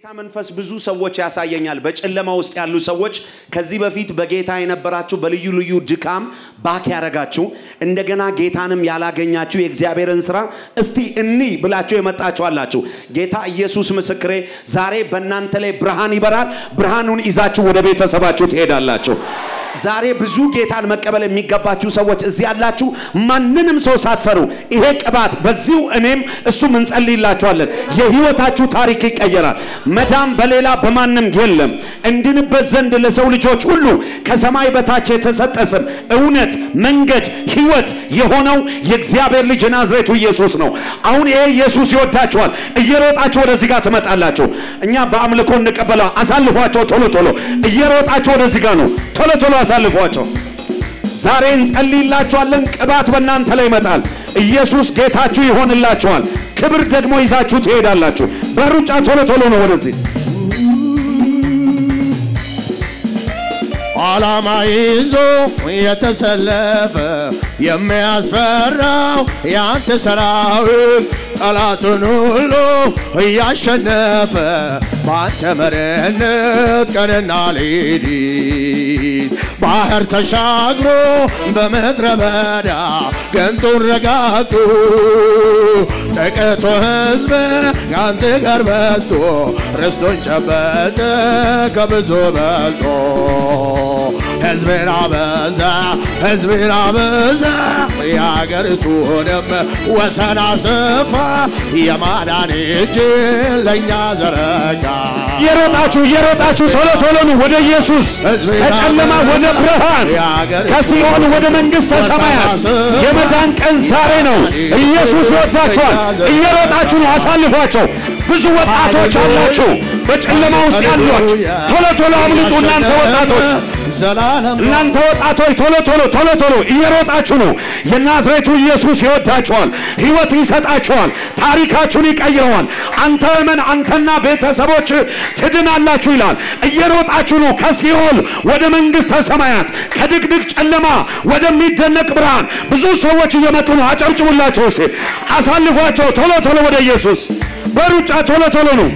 የጌታ መንፈስ ብዙ ሰዎች ያሳየኛል። በጨለማ ውስጥ ያሉ ሰዎች ከዚህ በፊት በጌታ የነበራችሁ በልዩ ልዩ ድካም ባክ ያደረጋችሁ እንደገና ጌታንም ያላገኛችሁ የእግዚአብሔርን ስራ እስቲ እኒ ብላችሁ የመጣችሁ አላችሁ። ጌታ ኢየሱስ ምስክሬ፣ ዛሬ በእናንተ ላይ ብርሃን ይበራል። ብርሃኑን ይዛችሁ ወደ ቤተሰባችሁ ትሄዳላችሁ። ዛሬ ብዙ ጌታን መቀበል የሚገባችሁ ሰዎች እዚህ ያላችሁ ማንንም ሰው ሳትፈሩ ይሄ ቅባት በዚሁ እኔም እሱም እንጸልይላችኋለን። የህይወታችሁ ታሪክ ይቀየራል። መዳን በሌላ በማንም የለም። እንድንበት ዘንድ ለሰው ልጆች ሁሉ ከሰማይ በታች የተሰጠ ስም እውነት፣ መንገድ፣ ህይወት የሆነው የእግዚአብሔር ልጅ ናዝሬቱ ኢየሱስ ነው። አሁን ይሄ ኢየሱስ ይወዳችኋል። እየሮጣችሁ ወደዚህ ጋር ትመጣላችሁ። እኛ በአምልኮ እንቀበለው። አሳልፏቸው ቶሎ ቶሎ። እየሮጣችሁ ወደዚህ ጋር ነው። ቶሎ ቶሎ አሳልፏቸው። ዛሬ እንጸልይላችኋለን። ቅባት በእናንተ ላይ ይመጣል። ኢየሱስ ጌታችሁ ይሆንላችኋል። ክብር ደግሞ ይዛችሁ ትሄዳላችሁ። በሩጫ ቶሎ ቶሎ ነው ወደዚህ ዓላማ ይዞ የተሰለፈ የሚያስፈራው ያንተ ሰራዊት ጠላቱን ሁሉ እያሸነፈ በአንተ መሪነት ቀንና ሌሊት ባህር ተሻግሮ በምድረ በዳ ገንጡን ረጋግጡ ጥቂቱ ሕዝብ ከአንተ ጋር በዝቶ ርስቱን ጨበጠ ከብዙ በልጦ ሕዝብን አበዛ ሕዝብን አበዛ የአገሪቱንም ወሰን አሰፋ የማዳን እጅ ለእኛ ዘረጋ እየሮጣችሁ እየሮጣችሁ ቶሎ ቶሎ ነው ወደ ኢየሱስ ከጨለማ ወደ ብርሃን ከሲኦል ወደ መንግሥተ ሰማያት የመዳን ቀን ዛሬ ነው። ኢየሱስ ይወዳችኋል። እየሮጣችሁ ነው። አሳልፏቸው። ብዙ ወጣቶች አላችሁ በጨለማ ውስጥ ያሏችሁ። ቶሎ ቶሎ አምልጡ እናንተ ወጣቶች ዘላለም እናንተ ወጣቶች ቶሎ ቶሎ ቶሎ ቶሎ እየሮጣችሁ ነው። የናዝሬቱ ኢየሱስ ይወዳችኋል፣ ሕይወት ይሰጣችኋል፣ ታሪካችሁን ይቀይረዋል። አንተ እመን፣ አንተና ቤተሰቦች ትድናላችሁ ይላል። እየሮጣችሁ ነው ከሲኦል ወደ መንግሥተ ሰማያት፣ ከድቅድቅ ጨለማ ወደሚደነቅ ብርሃን። ብዙ ሰዎች እየመጡ ነው። አጨብጭቡላቸው እስቲ፣ አሳልፏቸው። ቶሎ ቶሎ ወደ ኢየሱስ በሩጫ ቶሎ ቶሎ ነው።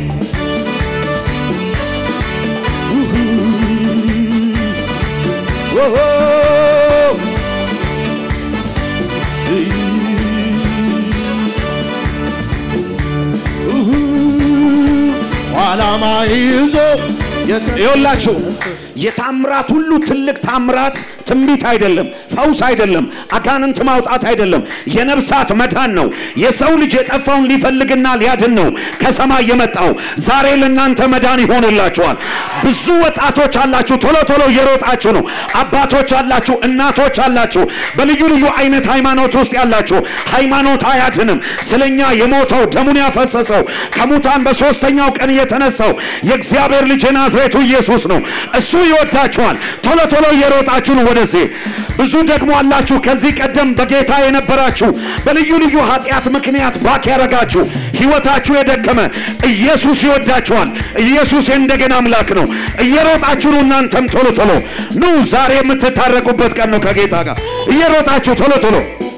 ዓላማ ይዞ ይኸውላችሁ የታምራት ሁሉ ትልቅ ታምራት ትንቢት አይደለም፣ ፈውስ አይደለም፣ አጋንንት ማውጣት አይደለም፣ የነፍሳት መዳን ነው። የሰው ልጅ የጠፋውን ሊፈልግና ሊያድን ነው ከሰማይ የመጣው። ዛሬ ለእናንተ መዳን ይሆንላችኋል። ብዙ ወጣቶች አላችሁ፣ ቶሎ ቶሎ እየሮጣችሁ ነው። አባቶች አላችሁ፣ እናቶች አላችሁ፣ በልዩ ልዩ አይነት ሃይማኖት ውስጥ ያላችሁ። ሃይማኖት አያድንም። ስለኛ የሞተው ደሙን ያፈሰሰው ከሙታን በሶስተኛው ቀን የተነሳው የእግዚአብሔር ልጅ የናዝሬቱ ኢየሱስ ነው። እሱ ይወዳችኋል። ቶሎ ቶሎ እየሮጣችሁ ነው ወደዚህ። ብዙ ደግሞ አላችሁ ከዚህ ቀደም በጌታ የነበራችሁ በልዩ ልዩ ኃጢአት ምክንያት ባክ ያረጋችሁ ህይወታችሁ የደከመ ኢየሱስ ይወዳችኋል። ኢየሱስ የእንደገና አምላክ ነው። እየሮጣችሁ ነው። እናንተም ቶሎ ቶሎ ኑ። ዛሬ የምትታረቁበት ቀን ነው ከጌታ ጋር። እየሮጣችሁ ቶሎ ቶሎ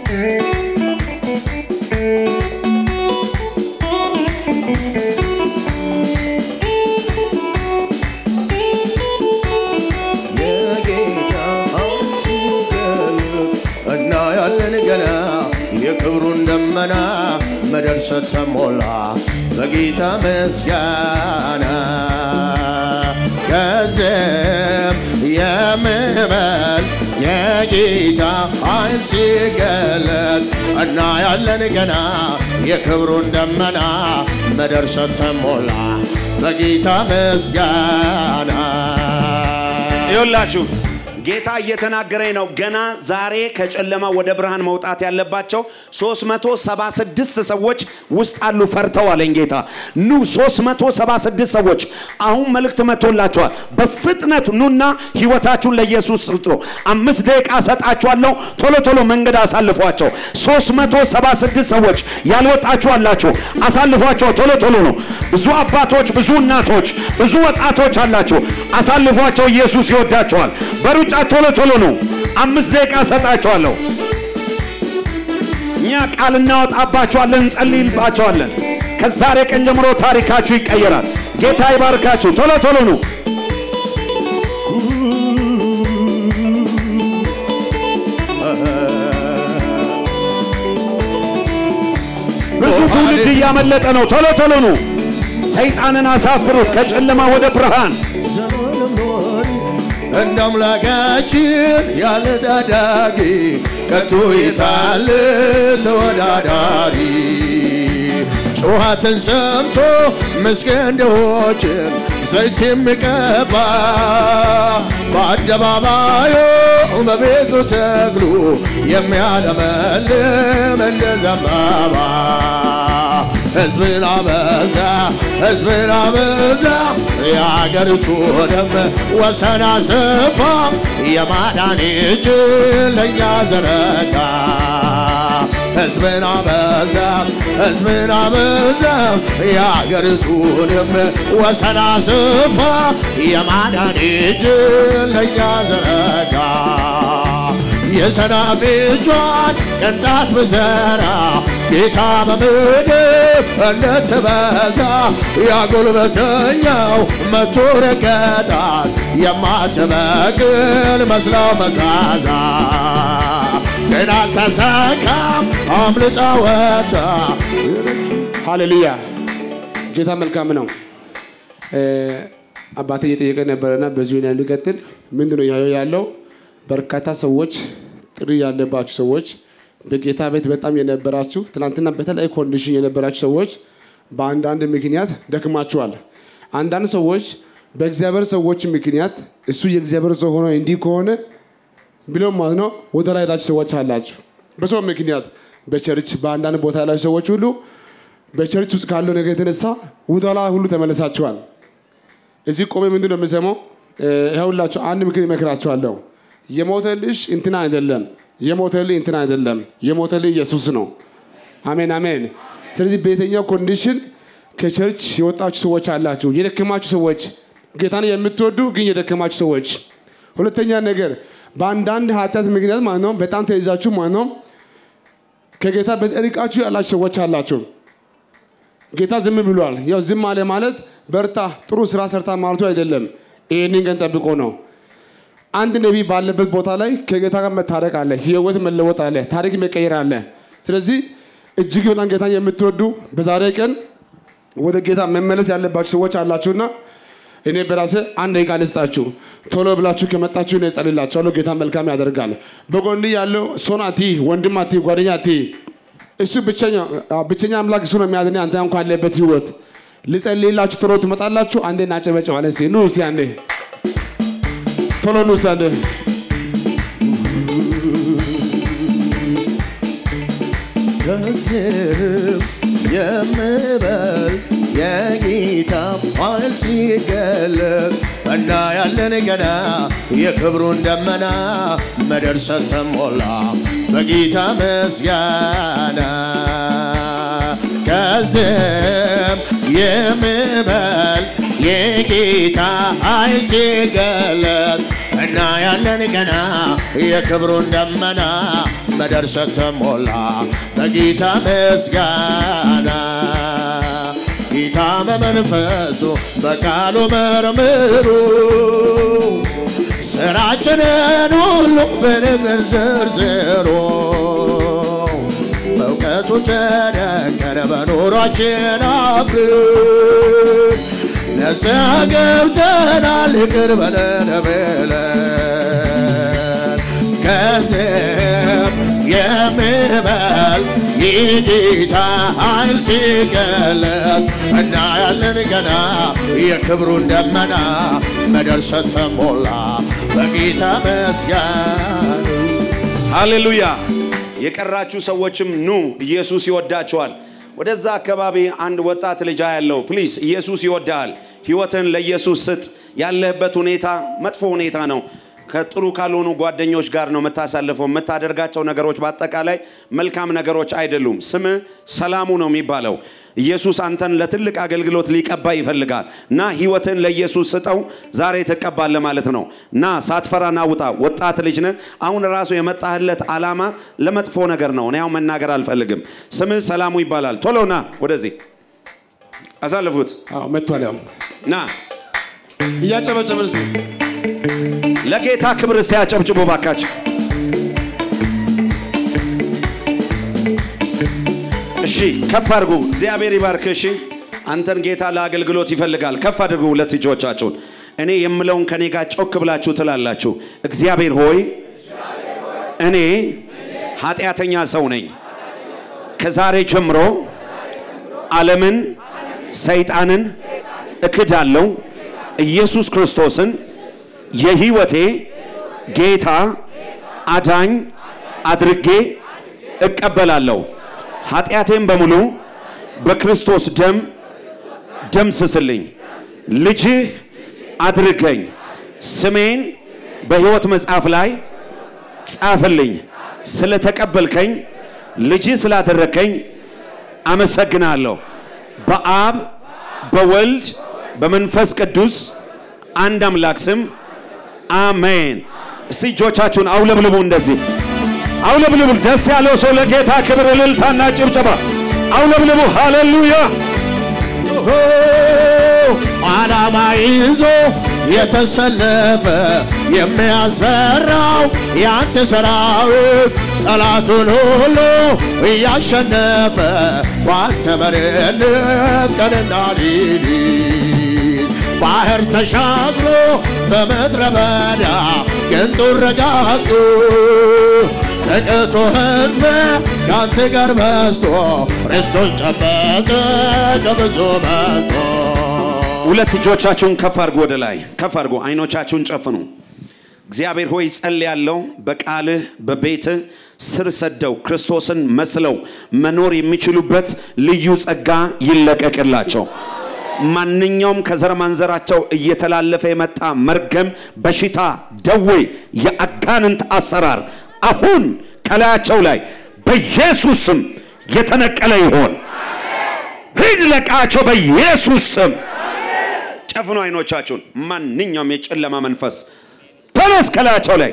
የጌታ ሲገለጥ እናያለን ገና የክብሩን ደመና ምድር ስትሞላ በጌታ ምስጋና ከዚህም የምበል የጌታ ኃይል ሲገለጥ እናያለን ገና የክብሩን ደመና ምድር ስትሞላ በጌታ ምስጋና ይኸውላችሁ ጌታ እየተናገረኝ ነው። ገና ዛሬ ከጨለማ ወደ ብርሃን መውጣት ያለባቸው 376 ሰዎች ውስጥ አሉ። ፈርተው አለኝ ጌታ። ኑ 376 ሰዎች አሁን መልእክት መጥቶላችኋል። በፍጥነት ኑና ህይወታችሁን ለኢየሱስ ስጡ። አምስት ደቂቃ ሰጣችኋለሁ። ቶሎ ቶሎ መንገድ አሳልፏቸው። 376 ሰዎች ያልወጣችሁ አላችሁ፣ አሳልፏቸው። ቶሎ ቶሎ ነው። ብዙ አባቶች፣ ብዙ እናቶች፣ ብዙ ወጣቶች አላችሁ። አሳልፏቸው። ኢየሱስ ይወዳቸዋል። በሩጫ ቶሎ ቶሎ ነው። አምስት ደቂቃ ሰጣችኋለሁ። እኛ ቃል እናወጣባቸዋለን፣ እንጸልይባቸዋለን። ከዛሬ ቀን ጀምሮ ታሪካችሁ ይቀየራል። ጌታ ይባርካችሁ። ቶሎ ቶሎ ነው። ብዙ ትውልድ እያመለጠ ነው። ቶሎ ቶሎ ነው። ሰይጣንን አሳፍሩት ከጨለማ ወደ ብርሃን። እንደ አምላካችን ያለ ታዳጊ ከቶ የታለ ተወዳዳሪ? ጩኸትን ሰምቶ ምስኪን ድሆችን ዘይት የሚቀባ በአደባባዩ በቤቱ ተክሉ የሚያለመልም እንደ ዘንባባ ሕዝብን አበዛ ሕዝብን አበዛ የአገሪቱንም ወሰን አሰፋ የማዳን እጅ ለእኛ ዘረጋ ሕዝብን አበዛ ሕዝብን አበዛ የአገሪቱንም ወሰን አሰፋ የማዳን እጅ ለእኛ ዘረጋ የሰናፍጯን ቅንጣት ብዘራ ጌታ በምድር እንድትበዛ ያጉልበተኛው መቶ ረገጣት የማትበቅል መስለው መዛዛ ግን አልተሳካም አምልጣ ወጣ ሃሌሉያ ጌታ መልካም ነው። አባቴ እየጠየቀ ነበረና በዚሁ ላይ እንዲቀጥል ምንድን ነው እያየሁ ያለው በርካታ ሰዎች ጥሪ ያለባችሁ ሰዎች በጌታ ቤት በጣም የነበራችሁ ትናንትና በተለያዩ ኮንዲሽን የነበራችሁ ሰዎች በአንዳንድ ምክንያት ደክማችኋል። አንዳንድ ሰዎች በእግዚአብሔር ሰዎች ምክንያት እሱ የእግዚአብሔር ሰው ሆኖ እንዲህ ከሆነ ብለው ማለት ነው ወደ ላይ ሄዳችሁ ሰዎች አላችሁ። በሰው ምክንያት በቸርች በአንዳንድ ቦታ ያላችሁ ሰዎች ሁሉ በቸርች ውስጥ ካለው ነገር የተነሳ ወደ ኋላ ሁሉ ተመለሳችኋል። እዚህ ቆሜ ምንድን ነው የምሰማው? ይኸውላችሁ አንድ ምክር ይመክራችኋለሁ። የሞተልሽ እንትና አይደለም፣ የሞተልህ እንትና አይደለም፣ የሞተልህ ኢየሱስ ነው። አሜን አሜን። ስለዚህ በየትኛው ኮንዲሽን ከቸርች የወጣችሁ ሰዎች አላችሁ፣ የደከማችሁ ሰዎች፣ ጌታን የምትወዱ ግን የደከማችሁ ሰዎች። ሁለተኛ ነገር በአንዳንድ ኃጢአት ምክንያት ማለት ነው በጣም ተይዛችሁ ማለት ነው ከጌታ በርቃችሁ ያላችሁ ሰዎች አላችሁ። ጌታ ዝም ብሏል። ያው ዝም አለ ማለት በርታ፣ ጥሩ ስራ ሰርታ ማለቱ አይደለም። ይህንን ቀን ጠብቆ ነው። አንድ ነቢይ ባለበት ቦታ ላይ ከጌታ ጋር መታረቅ አለ፣ ህይወት መለወጥ አለ፣ ታሪክ መቀየር አለ። ስለዚህ እጅግ በጣም ጌታን የምትወዱ በዛሬ ቀን ወደ ጌታ መመለስ ያለባችሁ ሰዎች አላችሁና እኔ በራሴ አንድ ደቂቃ ልስጣችሁ። ቶሎ ብላችሁ ከመጣችሁ እኔ እጸልይላችኋለሁ። ጌታ መልካም ያደርጋል። በጎን ያለው ሶን አቲ ወንድም አቲ ጓደኛ አቲ እሱ ብቸኛ ብቸኛ አምላክ እሱ ነው የሚያድን። አንተ እንኳን ያለበት ህይወት ልጸልይላችሁ ቶሎ ትመጣላችሁ። አንዴ እናጨበጭባለን። እስኪ ኑ እስቲ አንዴ ቶሎ ኑ እስቲ አንዴ ከስም የምበል የጌታ ኃይል ሲገለጥ እና ያለን ገና የክብሩን ደመና ምድር ስትሞላ በጌታ ምስጋና ከስም የምበል የጌታ ኃይል ሲገለጥ እና ያለን ገና የክብሩን ደመና ምድር ስትሞላ በጌታ ምስጋና ጌታ በመንፈሱ በቃሉ መርምሩ ስራችንን ሁሉ በንግር ዘርዝሩ በእውቀቱ ተደንቀን በኑሯችን አፍርን ንስሐ ገብተናል ይቅር በለን ብለን ከዚህም የሚበል የጌታ ኃይል ሲገለጥ እና ያለን ገና የክብሩን ደመና ምድር ስትሞላ በጌታ መስጋን ሃሌሉያ! የቀራችሁ ሰዎችም ኑ፣ ኢየሱስ ይወዳችኋል። ወደዛ አካባቢ አንድ ወጣት ልጅ ያለው ፕሊስ፣ ኢየሱስ ይወዳል። ህይወትን ለኢየሱስ ስጥ። ያለህበት ሁኔታ መጥፎ ሁኔታ ነው። ከጥሩ ካልሆኑ ጓደኞች ጋር ነው የምታሳልፈው። የምታደርጋቸው ነገሮች በአጠቃላይ መልካም ነገሮች አይደሉም። ስምህ ሰላሙ ነው የሚባለው። ኢየሱስ አንተን ለትልቅ አገልግሎት ሊቀባ ይፈልጋል እና ህይወትን ለኢየሱስ ስጠው። ዛሬ ትቀባለህ ማለት ነው። እና ሳትፈራ ና ውጣ። ወጣት ልጅ ነህ። አሁን ራሱ የመጣህለት ዓላማ ለመጥፎ ነገር ነው። እኔ አሁን መናገር አልፈልግም። ስምህ ሰላሙ ይባላል። ቶሎ ና ወደዚህ አሳልፉት አዎ መጥቷል። ያው ና እያጨበጨበን እስኪ ለጌታ ክብር እስቲ ያጨብጭቡ ባካችሁ። እሺ ከፍ አድርጉ። እግዚአብሔር ይባርክ። እሺ አንተን ጌታ ለአገልግሎት ይፈልጋል። ከፍ አድርጉ ሁለት እጆቻችሁን። እኔ የምለውን ከኔ ጋር ጮክ ብላችሁ ትላላችሁ። እግዚአብሔር ሆይ እኔ ኃጢአተኛ ሰው ነኝ። ከዛሬ ጀምሮ ዓለምን፣ ሰይጣንን እክዳለሁ። ኢየሱስ ክርስቶስን የህይወቴ ጌታ አዳኝ አድርጌ እቀበላለሁ። ኃጢአቴን በሙሉ በክርስቶስ ደም ደምስስልኝ። ልጅህ አድርገኝ። ስሜን በሕይወት መጽሐፍ ላይ ጻፍልኝ። ስለተቀበልከኝ ልጅህ ስላደረከኝ አመሰግናለሁ። በአብ በወልድ በመንፈስ ቅዱስ አንድ አምላክ ስም አሜን። እስቲ እጆቻችሁን አውለብልቡ፣ እንደዚህ አውለብልቡ። ደስ ያለው ሰው ለጌታ ክብር እልልታና ጭብጨባ አውለብልቡ። ሃሌሉያ! ዓላማ ይዞ የተሰለፈ የሚያስፈራው ያንተ ሰራዊት ጠላቱን ሁሉ እያሸነፈ ባንተ መሪነት ቀንና ሌሊት ባህር ተሻግሮ በምድረ በዳ ግንጡን ረጋግጡ ጥቂቱ ሕዝብ ከአንተ ጋር በዝቶ ርስቱን ጨበጠ ከብዙ መጥቶ ሁለት እጆቻችሁን ከፍ አድርጉ፣ ወደ ላይ ከፍ አድርጉ። አይኖቻችሁን ጨፍኑ። እግዚአብሔር ሆይ ጸልያለሁ፣ በቃልህ በቤትህ ስር ሰደው ክርስቶስን መስለው መኖር የሚችሉበት ልዩ ጸጋ ይለቀቅላቸው። ማንኛውም ከዘር ማንዘራቸው እየተላለፈ የመጣ መርገም፣ በሽታ፣ ደዌ፣ የአጋንንት አሰራር አሁን ከላያቸው ላይ በኢየሱስ ስም የተነቀለ ይሆን። ሂድ ለቃቸው በኢየሱስ ስም። ጨፍኑ አይኖቻችሁን። ማንኛውም የጨለማ መንፈስ ተነስ ከላያቸው ላይ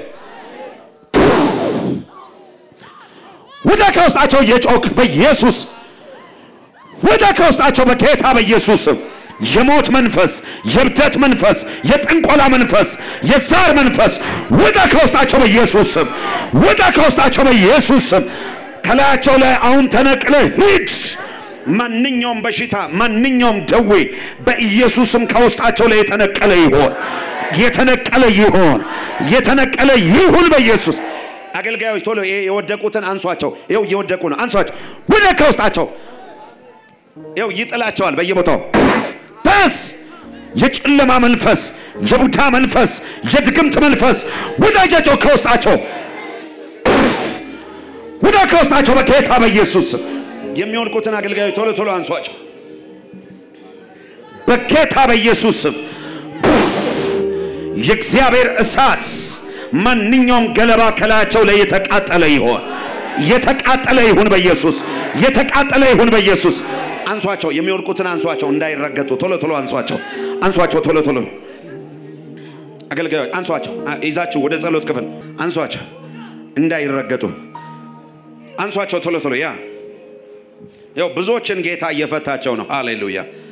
ውጣ ከውስጣቸው እየጮክ በኢየሱስ ውጣ ከውስጣቸው በጌታ በኢየሱስ ስም። የሞት መንፈስ፣ የብደት መንፈስ፣ የጥንቆላ መንፈስ፣ የዛር መንፈስ ውጣ ከውስጣቸው በኢየሱስ ስም። ውጣ ከውስጣቸው በኢየሱስ ስም። ከላያቸው ላይ አሁን ተነቅለ ሂድ። ማንኛውም በሽታ ማንኛውም ደዌ በኢየሱስም ከውስጣቸው ላይ የተነቀለ ይሆን የተነቀለ ይሆን የተነቀለ ይሁን በኢየሱስ አገልጋዮች ቶሎ ይሄ የወደቁትን አንሷቸው ይኸው እየወደቁ ነው አንሷቸው ወደ ከውስጣቸው ይኸው ይጥላቸዋል በየቦታው ተስ የጨለማ መንፈስ የቡዳ መንፈስ የድግምት መንፈስ ውዳጃቸው ከውስጣቸው ውዳ ከውስጣቸው በጌታ በኢየሱስ ስም የሚወድቁትን አገልጋዮች ቶሎ ቶሎ አንሷቸው በጌታ በኢየሱስ ስም የእግዚአብሔር እሳት ማንኛውም ገለባ ከላያቸው ላይ የተቃጠለ ይሆን የተቃጠለ ይሁን በኢየሱስ የተቃጠለ ይሁን በኢየሱስ አንሷቸው የሚወድቁትን አንሷቸው እንዳይረገጡ ቶሎ ቶሎ አንሷቸው አንሷቸው ቶሎ ቶሎ አገልጋዮች አንሷቸው አ- ይዛችሁ ወደ ጸሎት ክፍል አንሷቸው እንዳይረገጡ አንሷቸው ቶሎ ቶሎ ያ ያው ብዙዎችን ጌታ እየፈታቸው ነው ሃሌሉያ